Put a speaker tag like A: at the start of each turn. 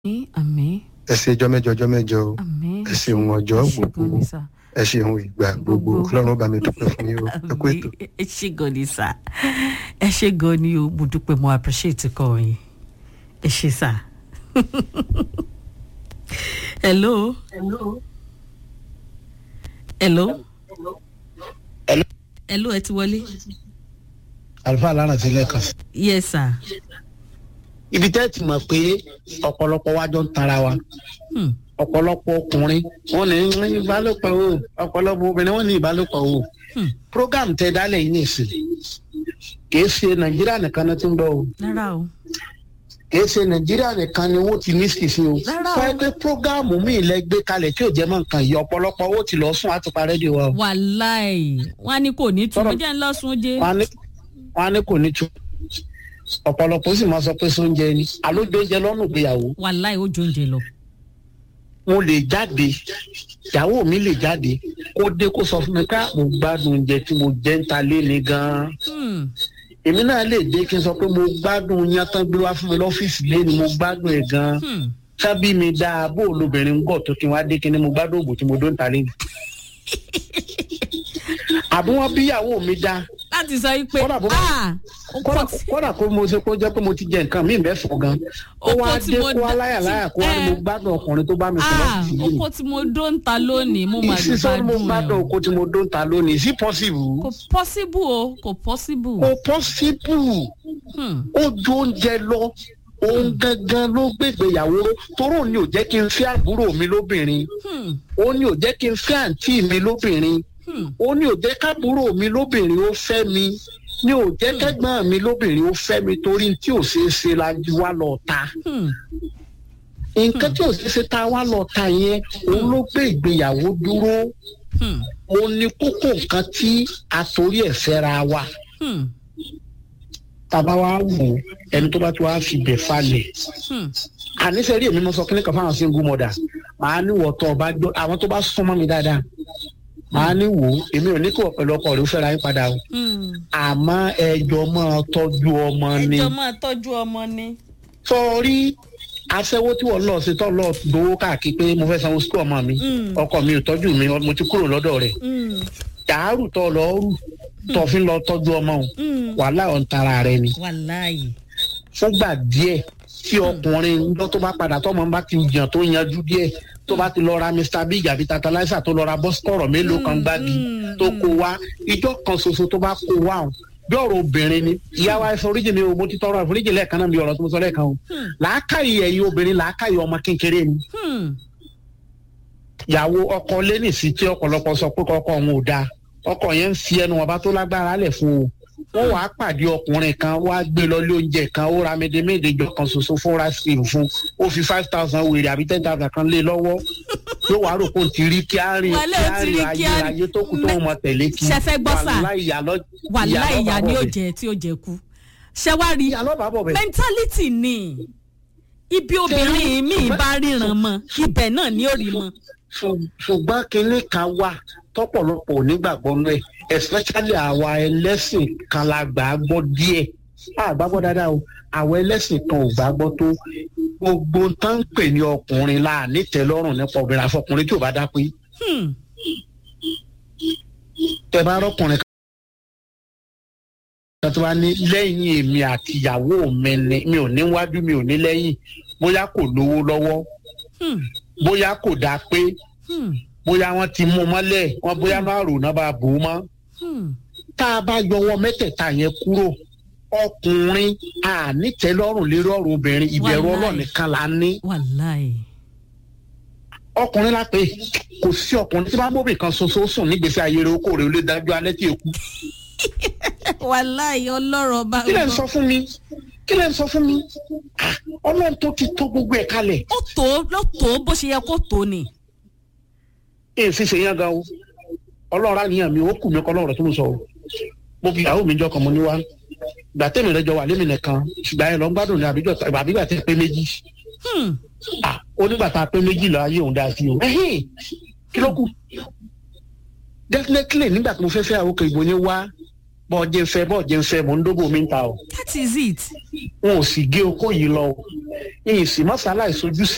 A: Àmín, àmín,
B: ẹ ṣe ọjọ́ mẹ́jọ ọjọ́ mẹ́jọ o
A: àmín.
B: ẹ ṣeun ọjọ́
A: Ẹ ṣé
B: gbogbo
A: gan ni sà.
B: ẹ ṣeun ìgbà gbogbo
A: Gbogbo.
B: ọlọ́run bá mi dúpẹ́ fún yín o ẹ kú ètò.
A: Àmín. Ẹ ṣé gan ni sà. Ẹ ṣé gan ni o, mo dúpẹ́ mo appreciate kọ yín. Ẹ ṣé sà. Hello.
C: Hello.
A: Hello.
C: Hello.
A: Hello, ẹ ti wọlé.
C: àlùfáà lára ti lẹ́ẹ̀kan sí.
A: Yes sir.
C: ibi tẹ́ ti mọ̀ pé ọ̀pọ̀lọpọ̀ wájọ́ ń tara wa
A: Hmm.
C: ọ̀pọ̀lọpọ̀ ọkùnrin wọ́n ní ìbálòpọ̀ o ọ̀pọ̀lọpọ̀ obìnrin wọ́n ní ìbálòpọ̀ o.
A: Hmm.
C: program tẹ dálẹ̀ yìí nìsín kìí ṣe nàìjíríà nìkan ni tó ń bọ̀ o
A: Rárá o.
C: kìí ṣe nàìjíríà nìkan ni wọ́n ti ní sísè o.
A: Rárá o.
C: fẹ́ pé program mi lẹ gbé kalẹ̀ tí ò jẹ́ mọ́ nǹkan yìí ọ̀pọ̀lọpọ̀ owó ti lọ sún àtúpa rédíò wa o.
A: Wàláì, wọ́n á ní kò ní tún. Mo
C: Sọ̀rọ̀.
A: jẹ́ ń lọ́sùn jẹ́.
C: wọ́n á ní- wọ́n á ní kò ní tu ọ̀pọ̀lọpọ̀ sì máa sọ pé sóúnjẹ ni àlójó oúnjẹ lọ́nà ìgbéyàwó
A: Wàláì, ó jọ oúnjẹ lọ.
C: mo lè jáde ìyàwó mi lè jáde kó dé kó sọ fún mi ká mo gbádùn oúnjẹ tí mo jẹ ń ta lé ni gan-an
A: Hmm.
C: èmi náà lè dé kí n sọ pé mo gbádùn yán tán gbé wá fún mi lọ́fíìsì lé ni mo gbádùn ẹ̀ gan-an
A: Hmm.
C: sábì mi dáa bó lobìnrin ń gọ̀ tó kí n wá dé kí ni mo gbádùn òògùn tí mo dó ń ta lé ni. àbí wọn bí ìyàwó mi dáa
A: Láti sọ yí pé,
C: Kódà bó bá-
A: ah, ó
C: kódà
A: pọ̀ sí.
C: kódà kó mo ṣe kó jẹ́ pé mo ti jẹ nǹkan mí mẹ́fọ̀ gan ó
A: Oko
C: wá
A: tí
C: dé
A: mo
C: kó wá
A: dá-
C: láyàláyà kó wá ní
A: Eh.
C: mo gbádùn ọkùnrin tó bá mi sọ
A: Ah,
C: lọ́fíìsì yìí
A: oko tí mo dó ń ta lónìí, mo máa
C: sísọ ni mo
A: gbádùn
C: gbádùn
A: ẹ̀ o.
C: oko tí mo dó ń ta lónìí sí possible
A: Kò possible o, kò possible.
C: kò possible
A: Hmm.
C: ó ju oúnjẹ lọ òun gangan ló gbégbéyàwó ró toró ni ò jẹ́ kí n fẹ́ àbúrò mi lóbìnrin
A: Hmm.
C: ó ní ò jẹ́ kí n fẹ́ àǹtí mi lóbìnrin
A: Hmm.
C: ó ní ò jẹ́ kábúrò mi lóbìnrin ó fẹ́ mi ní ò jẹ́ kẹ́gbọ́n mi lóbìnrin ó fẹ́ mi torí tí ò ṣeé ṣe la ju wá lọ ta
A: Hmm.
C: nǹkan tí ò ṣeé ṣe ta wá lọ ta yẹn òun ló gbé ìgbéyàwó dúró
A: Hmm.
C: òun ni kókó nǹkan tí a torí ẹ̀ fẹ́ra wa
A: Hmm.
C: tàbá wa wò ó, ẹni tó bá ti wá fi bẹ̀ falẹ̀
A: Hmm.
C: àníṣe rí èmi mo sọ kíní kan fáwọn single mother màá ní wọ tó ọba gbọ́ àwọn tó bá súnmọ́ mi dáadáa màá ní wò ó èmi ò ní kí wọ́n pẹ̀lú ọkọ rẹ̀ ó fẹ́ra yín padà o
A: Hmm.
C: àmọ́ ẹjọ́ máa tọ́jú ọmọ ni
A: Ẹjọ́ máa tọ́jú ọmọ ni.
C: sọrí aṣẹ́wó tí wọ́n lọ sí tọ́ lọ gbowó káàkiri pé mo fẹ́ sanwó sukú ọmọ mi
A: Mm.
C: ọkọ mi ò tọ́jú mi mo ti kúrò lọ́dọ̀ rẹ̀
A: Hmm.
C: dàárù tọ́ lọ rù tọ́ fi lọ tọ́jú ọmọ o
A: Hmm.
C: wàhálà ọ̀ ń tara rẹ ni
A: Wàláì.
C: fúngbà díẹ̀ tí ọkùnrin lọ tó bá padà tọmọ bá ti yàn tó yanjú díẹ̀ tó bá ti lọ ra mr big àbí tantalizer tó lọ ra bọ́sikọ̀rọ̀ mélòó kan
A: Mm,
C: gbági
A: mm,
C: tó kó wá ìjọ kan ṣoṣo tó bá kó wá o bí ọ̀rọ̀ obìnrin ni ìyá wa ẹ̀fọ́ oríjì mi o mo ti tọrọ àforíjì lẹ́ẹ̀kan náà bí ọ̀rọ̀ tó mo sọ lẹ́ẹ̀kan o
A: Hmm.
C: làákàyè ẹ̀yin obìnrin làákàyè ọmọ kékeré ni
A: Hmm.
C: ìyàwó ọkọ lẹ́nìsí tí ọ̀pọ̀lọpọ̀ sọ pé kọ́kọ́ òun ò dáa ọkọ yẹn ń fi ẹnu wọn bá tó lágbára lẹ̀ fún o wọ́n wàá pàdé ọkùnrin kan wá gbé lọ lé oúnjẹ kan ó ra médémédé jọ kan ṣoṣo fún rásìlì fún ó fi five thousand wèrè àbí ten thousand kan lé lọ́wọ́ yóò wá rò pé ó ti rí kí á rìn
A: Wálé,
C: kí
A: ó
C: á
A: ti rí
C: rìn
A: kí
C: ayé
A: á-
C: ayé tó kù tó mọ tẹ̀lé kí
A: Ṣé fẹ́ gbọ́ sà?
C: wàláhì ìyá lọ-
A: Wàláì
C: ìyá
A: ìyá
C: lọ́ba
A: ni ó
C: bọ̀ bẹ̀.
A: jẹ tí ó jẹ kú. Ṣé wá rí?
C: ìyá lọ́ba bọ̀ bẹ̀.
A: Mentality ni. Ibi obìnrin mi bá ríran mọ́, ibẹ̀ náà ni ó rí mọ́.
C: Ṣù- ṣùgbọ́n kinní kan wà tọ́pọ̀lọpọ̀ ò nígbàgbọ́ nú ẹ̀ especially àwa ẹlẹ́sìn kan la gbà á gbọ́ díẹ̀ a gbà gbọ́ dáadáa o àwa ẹlẹ́sìn kan ò gbà gbọ́ tó gbogbo tán ń pè ní ọkùnrin la nítẹ̀lọ́rùn nípa obìnrin àfọkùnrin tí ò bá dá pé
A: Hmm.
C: tẹ bá rọkùnrin kan tó bá ní lẹ́yìn èmi àti ìyàwó mi ni mi ò ní wájú mi ò ní lẹ́yìn bóyá kò lówó lọ́wọ́
A: Hmm.
C: bóyá kò dá pé
A: Hmm.
C: bóyá wọ́n ti mú un mọ́lẹ̀ wọ́n bóyá máa rò náà bá bò ó mọ́.
A: Hmm.
C: tá a bá yọwọ́ mẹ́tẹ̀ẹ̀ta yẹn kúrò ọkùnrin ànítẹ́lọ́rùn lérí ọ̀rọ̀ obìnrin ìbẹ̀rù
A: Wàláì.
C: Ọlọ́run nìkan la ní
A: Wàláì.
C: ọkùnrin la pé kò sí ọkùnrin tí bá bóbì kan ṣoṣo sùn nígbèsè ayé rẹ̀ okòrè olè dájú alẹ́ tí èkú
A: Wàláì ọlọ́rọ̀ bá
C: kí lẹ́ ń sọ fún mi kí lẹ́ ń sọ fún mi Ah, Ọlọ́run tó ti tó gbogbo ẹ̀ kalẹ̀
A: Ó tó ló tó bó ṣe yẹ kó tó ni.
C: èyí sì ṣe yán gan o Ọlọ́run àníyàn mi ó kù mí kọ́ lọ́rọ̀ tó ń sọ o mo fi ìyàwó mi jọ kan mo ní wá gbà tẹ́mi rẹ jọ wà lémi nìkan ṣùgbọ́n ẹ lọ ń gbádùn ní àbíjọ àbígbà tẹ́ pé méjì
A: Hmm.
C: ah onígbà tá a pé méjìlá ayé òun dá sí o ẹhìn kí ló kù definitely nígbà tí mo fẹ́ fẹ́ àwọn òkè ìbò yẹn wá bọ́ọ̀ jẹ́ ń fẹ́ bọ́ọ̀ jẹ́ ń fẹ́ mò ń dógò mi ń ta o
A: That is it.
C: wọn ò sì gé okó yìí lọ o ìyìn sì mọ́sálà ìsojú sí